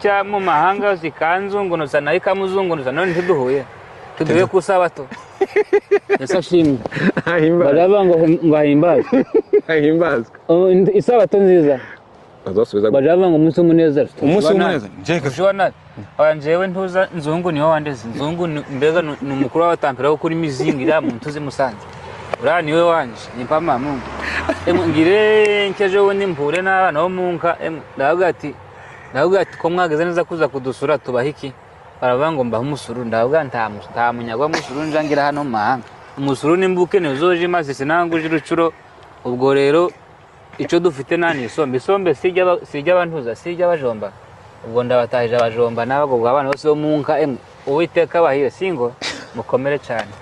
cya mu mahanga zikanzungunuza nayo ikamuzungunuza none ntiduhuye tuduhe ku isabato ese ashimwe baravuga ngo ngo ahimbazwe ahimbazwe Oh, ndi- isabato nziza bazasubiza baravuga ngo umunsi w'umunezero umunsi w'umunezero njye ushobora njyewe ntuza nzungu niho wandeze nzungu ni- mbega ni ni umukuru w'abatambira wo kuri mizingi iriya mu ntuzi musanze uriya niwe wanje nipama mungu Emwe, ngire nkeje wundi mpure n'abana bo mu nka emwe, ndavuga ati ndavuga ati ko mwageze neza kuza kudusura tubaha iki baravuga ngo mbahe umusuru ndavuga nta mu- nta munyaga w'umusuru nja ngira hano mu mahanga umusuru nimbuke ntizoje imaze sinanguje urucuro ubwo rero icyo dufite nta ni isombe isombe sijya aba- sijya abantuza sijya abajomba ubwo ndabatahije abajomba n'abagobwa abana bose bo mu nka emwe uwiteka abahire singo mukomere cyane